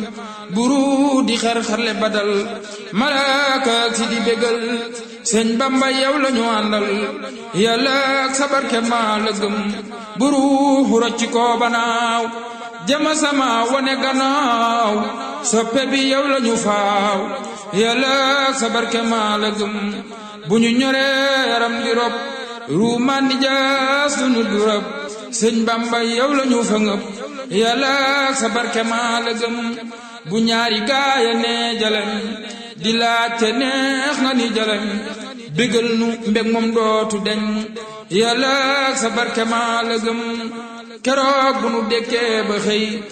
buru di xar-xarle badal malaaka ak si di bégal sëñ bamba yow la ñu àndal yàlla ak sa barke maa la gëm buru rocci koo banaaw jama sama wane gannaaw soppe bi yow la ñu faaw yàlla ak sa barke maa la gëm bu ñu ñoree yaram di rob ruumaan di jaas duñu du rab sëñ bamba yow la ñu fa ngëp yàlla ak sa barke maa la gëm bu ñaari gaaya ne jaleñ di laajte neex nga ni jaleñ bégal nu mbég moom dootu deñ yàlla ak sa barke maa la gëm keroog bu nu dekkee ba xëy